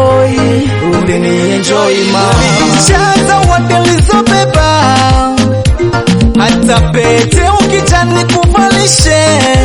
enjoy, ulini enjoy mama. Licha zawadi nilizobeba, hata pete ukijani kuvalishe.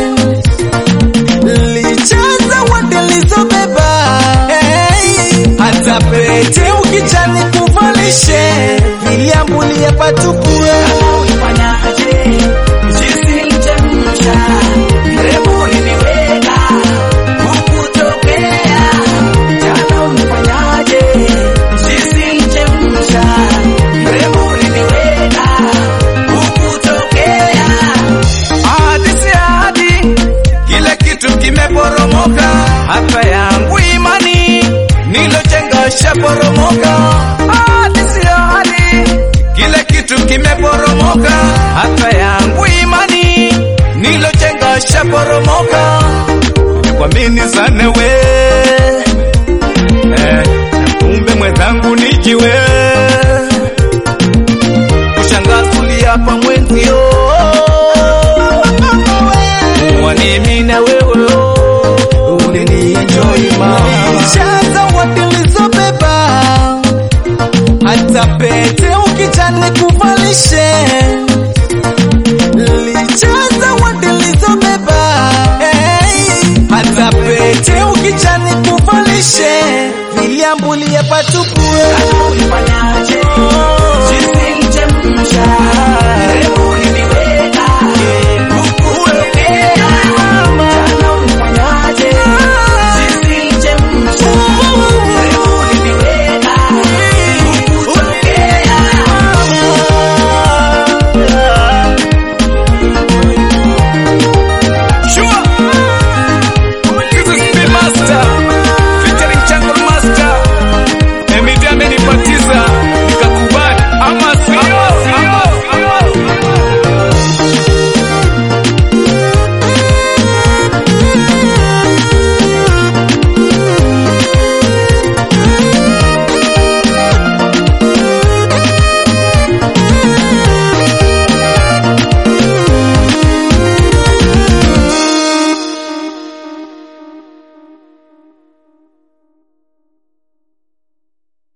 Licha zawadi nilizobeba, hey, hata pete ukijani kuvalishe. Niliambulia patukue Ulifanyaje? Jinsi nilichemsha, mrembo uliniweka, hukutokea. Jana ulifanyaje? Jinsi nilichemsha, mrembo uliniweka, hukutokea. Hadi si hadi, kile kitu kimeporomoka, hata yangu imani nilojenga shaporomoka. Hadi si hadi, kile kitu kimeporomoka, hata yangu imani nilojenga shaporomoka. Nikwamini sana we eh, kumbe mwenzangu nijiwe kushangazulia hapa mwenzio Mwani mimi na wewe ulini enjoy mama. Licha zawadi nilizobeba, hata pete ukijani kuvalishe. Licha zawadi nilizobeba, hey, hata pete ukijani kuvalishe. Niliambulia patukue Ulifanyaje?